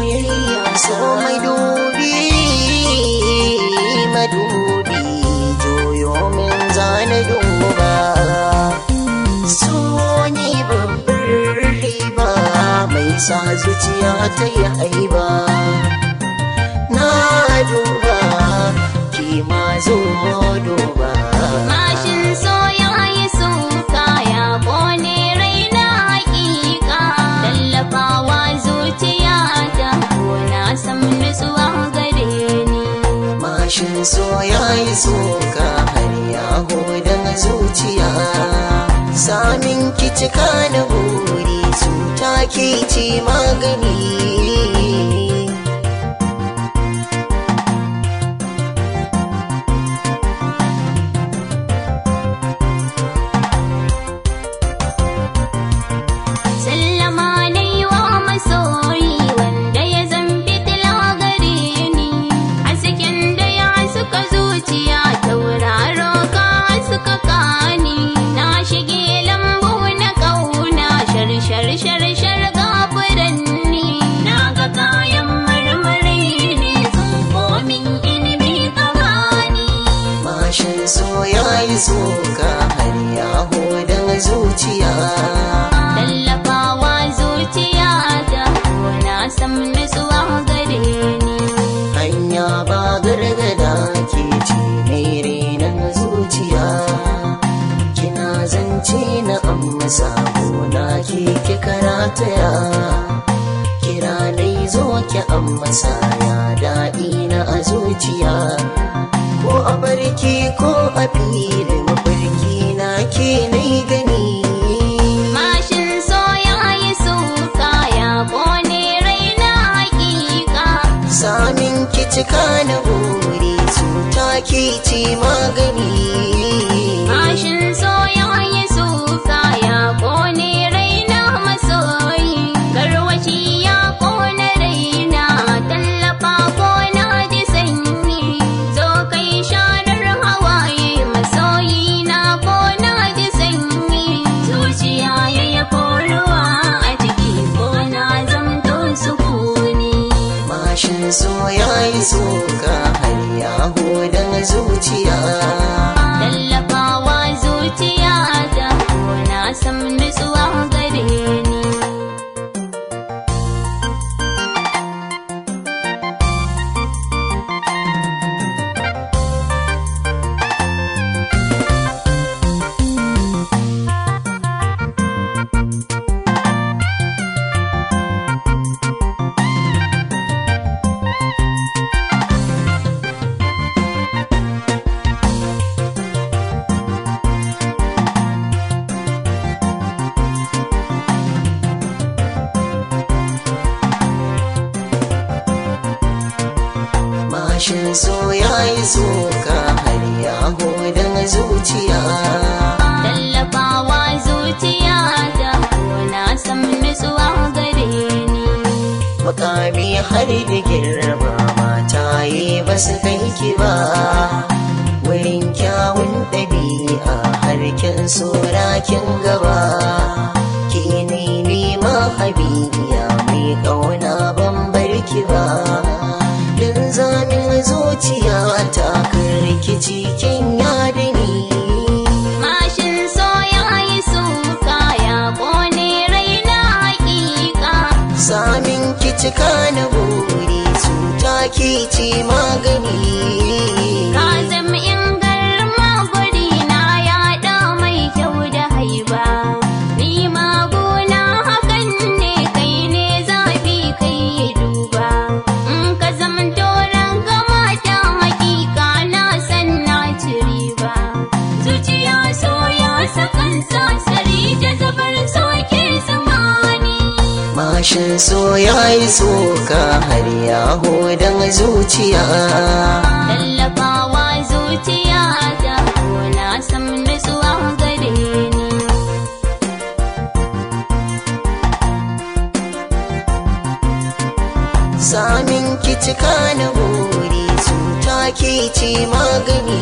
soyayya so mai dubi madubi joyo min zane duba so ne babbar riba mai sa zuciya ta yi haiba na duba ki ma zo duba Mashin so ya yi suka ya kone raina hakika Tallafawa zuciya ta na san nutsuwa gare ni Mashin so ya yi soka har ya hodon zuciya Samin ki cika na buri cuta ke ci magani Sallama na yi wa masoyi wanda ya zambi tila gare ni Hasken da ya suka zuciya tauraro ka suka kani Na shige lambu na kauna shar shar shar shar gafuranni Na ga kayan marmari ne sun komin ilimi kamani Mashin so ya yi soka har ya hodon zuciya Tallafawa zuciya ta na san nutsuwa gare ni Hanya ba gargada ke ci mai renon zuciya Kina zance na amma na ke ki karataya Kira dai zo ki amma ya daɗi na a zuciya Ko a barki ko a fili mafarki na ke nai gani Mashin so ya yi suka ya kone raina hakika Samin ki cika na buri cuta ke ci magani Mashin so ya yi suka ya kone raina masoyi Garwashi ya kone raina tallafa ko na ji sanyi Zo kai sharar hawaye masoyi na ko na ji sanyi Zuciya ya yi ruwa a ciki ko na zamto sukuni Mashin so ya yi soka har ya hodon zuciya Tallafawa zuciya ta na san nutsuwa gare ni Mashin so ya yi soka har ya hodon zuciya Tallafawa zuciya ta na san nutsuwa gare ni Makami har da girma mata yi ba su kai ki ba Wurin kyawun ɗabi'a har kin sora kin gaba Ki ne nema habibiya mai ƙauna ban barki ba Din zamin zuciya ta rikici kin yada ni Mashin so ya yi suka ya kone raina hakika Samin ki cika na buri cuta ki ci magani Ka zama in garma guri na yaɗa mai kyau da haiba Ni maguna hakan ne kai ne zafi kai duba In ka zama doron gama ta hakika na san na ci riba Zuciya so ya sakan sasari da zabar soke zamani Mashin so ya yi soka har ya hodon zuciya Tallafawa zuciya ta na san nutsuwa gare ni Samin ki cika na buri cuta ke ci magani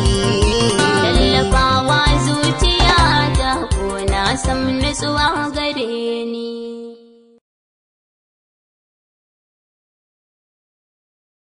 Tallafawa zuciya ta ko na san nutsuwa gare ni